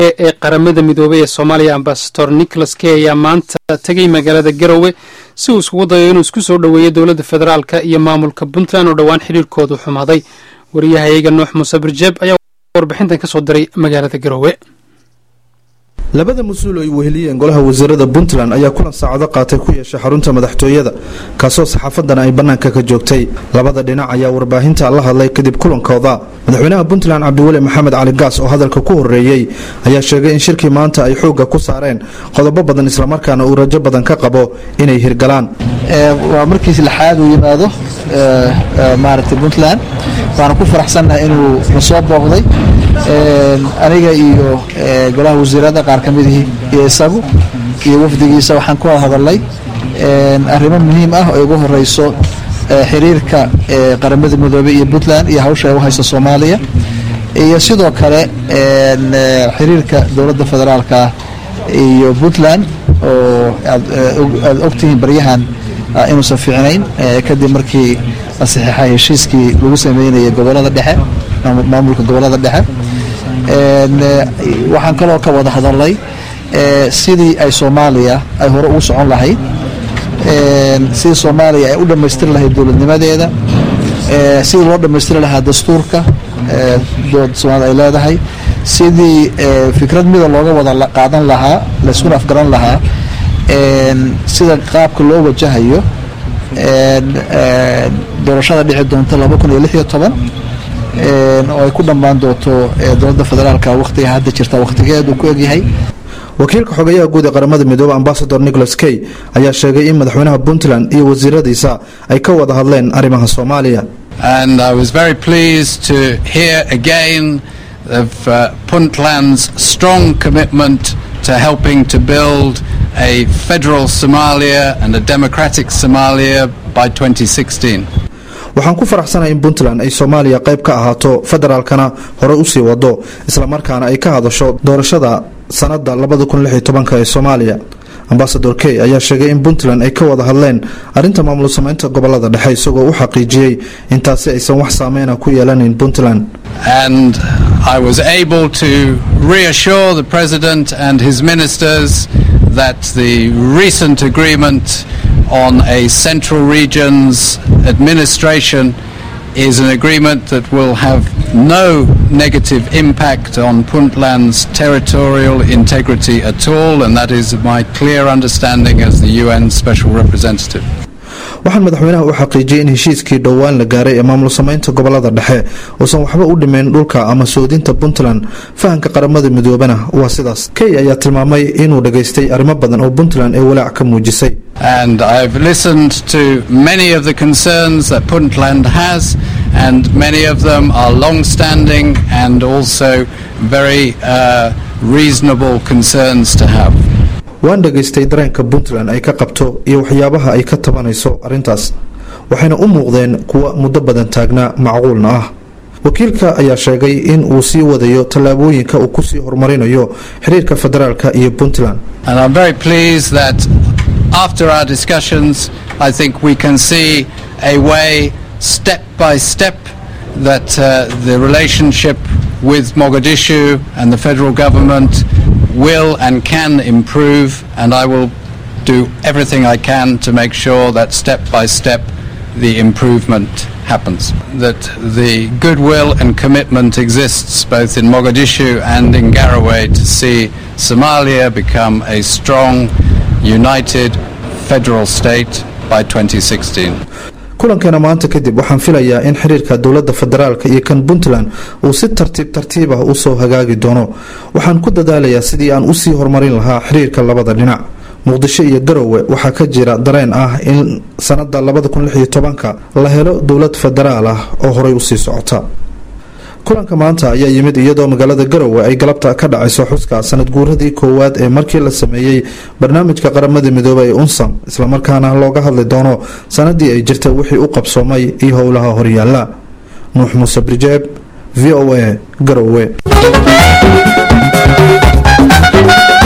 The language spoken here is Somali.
ee qaramada midoobey ee soomaaliya ambasador nicholas key ayaa maanta tegey magaalada garowe si uu iskugu dayo inuu isku soo dhoweeyo dowladda federaalka iyo maamulka puntland oo dhowaan xidhiirkoodu xumaaday wariyahayaga nuux muuse birjeeb ayaa warbixintan ka soo diray magaalada garowe labada mas-uul ay weheliyeen golaha wasiirada puntland ayaa kulan saacado qaatay ku yeeshay xarunta madaxtooyada kaasoo saxaafadana ay bannaanka ka joogtay labada dhinac ayaa warbaahinta la hadlay kadib kulankooda madaxweynaha puntland cabdiweli maxamed cali gaas oo hadalka ku horeeyey ayaa sheegay in shirkii maanta ay xoogga ku saareen qodobo badan islamarkaana uu rajo badan ka qabo inay hirgalaan waa markiis lixaad uu yimaado maaragtay puntland waana ku faraxsannahay inuu na soo booqday aniga iyo golaha wasiirada qaar ka midihii iyo isagu iyo wafdigiisa waxaan ku wada hadalnay arrimo muhiim ah oo ugu horeyso xiriirka qaramada midoobey iyo puntland iyo hawsha ay u hayso soomaaliya iyo sidoo kale xiriirka dowladda federaalka iyo puntland oo aad ogtihiin baryahan inuusan fiicnayn kadib markii la saxiixay heshiiskii lagu sameynayay gobolada dhexe maamulka gobolada dhexe waxaan kaloo ka wada hadalnay sidii ay soomaaliya ay hore ugu socon lahayd sidii soomaaliya ay u dhammaystiri lahayd dowladnimadeeda sidii loo dhammaystiri lahaa dastuurka dowladda soomaalida ay leedahay sidii fikrad mida looga wada qaadan lahaa layskuna afgaran lahaa sida qaabka loo wajahayo doorashada dhici doonta laba kun iyo lix iyo toban oo ay ku dhammaan doonto dowladda federaalka wakhtiga hadda jirta wakhtigeedu ku egyahay wakiilka xogeyaha guud ee qaramada midoobe ambasador nicholas key ayaa sheegay in madaxweynaha puntland iyo wasiiradiisa ay ka wada hadleen arrimaha soomaaliya and I was very pleased to hear again of uh, Puntland's strong commitment to helping to build a federal Somalia and a democratic Somalia by 2016. waxaan ku faraxsanahay in puntland ay soomaaliya qayb ka ahaato federaalkana hore usii wado islamarkaana ay ka hadasho doorashada sanada ee soomaaliya ambasador key ayaa sheegay in puntland ay ka wada hadleen arrinta maamul sameynta gobolada dhexe isagoo u xaqiijiyey intaasi aysan wax saameyna ku yeelanayn puntland And I was able to reassure the President and his ministers that the recent agreement on a Central Regions administration is an agreement that will have no negative impact on Puntland's territorial integrity at all, and that is my clear understanding as the UN Special Representative. waxaan madaxweynaha u xaqiijiyey in heshiiskii dhowaan la gaaray ee maamul sameynta gobolada dhexe uusan waxba u dhimeyn dhulka ama soodinta puntland fahanka qaramada midoobena waa sidaas key ayaa tilmaamay inuu dhageystay arrimo badan oo puntland ee walaac ka muujisay And I've listened to many of the concerns that Puntland has, and many of them are long standing and also very uh, reasonable concerns to have. waan dhageystay dareenka puntland ay ka qabto iyo waxyaabaha ay ka tabanayso arrintaas waxayna u muuqdeen kuwa muddo badan taagnaa macquulna ah wakiilka ayaa sheegay in uu sii wadayo tallaabooyinka uu kusii horumarinayo xiriirka federaalka iyo puntland And I'm very pleased that after our discussions, I think we can see a way, step by step, that uh, the relationship with Mogadishu and the federal government will and can improve, and I will do everything I can to make sure that step by step the improvement happens. That the goodwill and commitment exists both in Mogadishu and in Garowe to see Somalia become a strong, united federal state by 2016. kulankeena maanta kadib waxaan filayaa in xiriirka dowladda federaalka iyo kan puntland uu si tartiib tartiib ah usoo hagaagi doono waxaan ku dadaalayaa sidii aan usii horumarin lahaa xiriirka labada dhinac muqdisho iyo garowe waxaa ka jira dareen ah in sanada la helo dowlad federaal ah oo horey usii socota kulanka maanta ayaa yimid iyadoo magaalada garowe ay galabta ka dhacayso xuska sanad guuradii koowaad ee markii la sameeyey barnaamijka qaramada midoobey ee unsam islamarkaana looga hadli doono sanadii ay jirtay wixii u qabsoomay iyo howlaha horyaala nuux muuse brijeeb v o a garowe